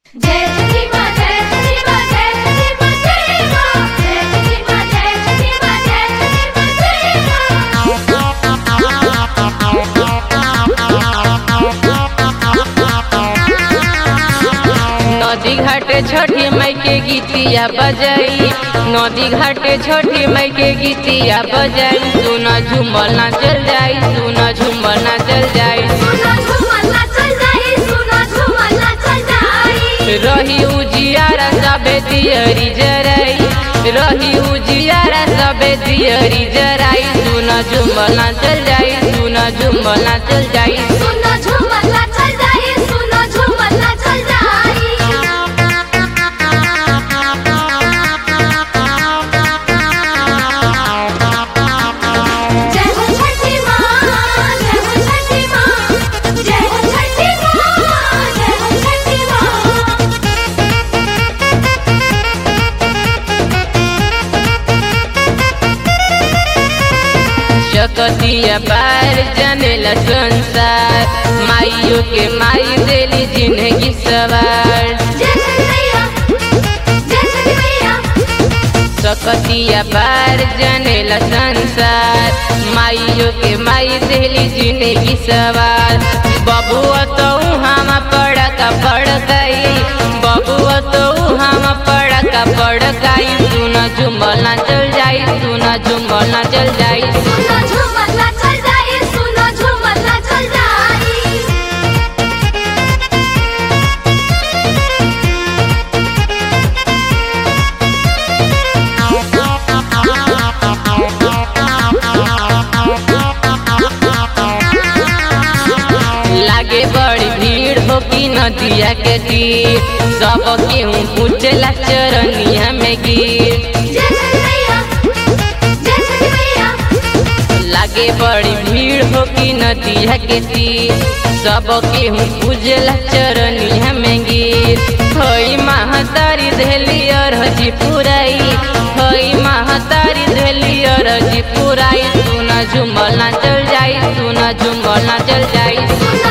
जय छठी माँ जय छठी माँ जय छठी माँ जय माँ जय छठी माँ जय छठी माँ जय छठी माँ जय माँ नदी घाटे छठी मई के गीतिया बजाई नदी घाटे छठी मई के गीतिया बजाई सुना झूमल ना चल जाई सुना झूमल ना चल जाई सुनो झूमर नाचल जाई सुनो झूमर नाचल जाई रही उजियारा सबे दियरी जराई रही उजियारा सबे दियरी जराई सुना झूमल ना चल जाई सुना झूमल ना चल जाई सुनो झूमर नाचल जाई सुनो झूमर नाचल जाई जय हो छठी माँ जय हो छठी माँ जय हो छठी माँ जय हो छठी माँ शकतिया पार जनेला संसार माइयों के माई देली जिंदगी सवार जय छठी मैया जय छठी मैया सकतिया पार जनेला संसार माइयों के माई देली जिंदगी सवार बबुआ तो हम पड़का पड़ गई बबुआ तो हम पड़का पड़ गई सुना झुमल ना चल जाई सुना झुमल ना चल जाई सुनो झूमर नाचल जाई सुनो झूमर नाचल जाई लागे बड़ी भीड़ हो की नदिया के तीर सब केहू पूछला चरनिया में गिर जय छठी मैया जय छठी मैया लागे बड़ी भीड़ हो की नदिया के तीर सब केहू पूजला चरनिया में गिर हई महतारी धेली अरजी पुराई हई महतारी धेली अरजी पुराई सुना झुमल ना चल जाई सुना झुमल ना चल जाई सुनो